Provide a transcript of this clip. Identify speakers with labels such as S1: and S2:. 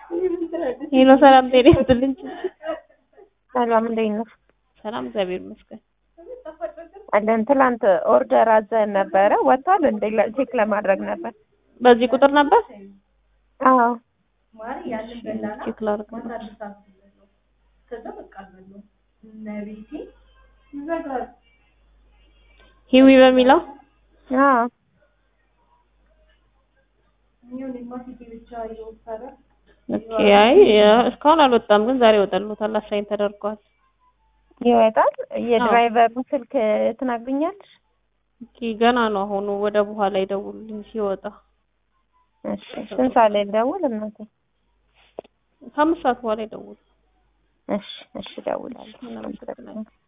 S1: ሄሎ ሰላም ጤና ይስጥልኝ።
S2: ሰላም እንዴት ነው?
S1: ሰላም እግዚአብሔር ይመስገን።
S2: አለን ትላንት ኦርደር አዘን ነበረ ወጥቷል እንዴ? ቼክ ለማድረግ ነበር።
S1: በዚህ ቁጥር ነበር
S2: አዎ
S1: ቼክ ላድርግ ነው። ሂዊ በሚለው
S2: አዎ
S1: ኦኬ። አይ እስካሁን አልወጣም፣ ግን ዛሬ ይወጣልዎታል። አሳይን ተደርጓል።
S2: ይወጣል። የድራይቨሩን ስልክ ትናግኛለሽ?
S1: ኦኬ። ገና ነው አሁኑ። ወደ በኋላ ይደውሉልኝ ሲወጣ።
S2: እሺ ስንት ሰዓት ላይ ልደውል እናቴ?
S1: ከአምስት ሰዓት በኋላ ይደውሉ።
S2: እሺ እሺ እደውላለሁ።
S1: እናመሰግናለን።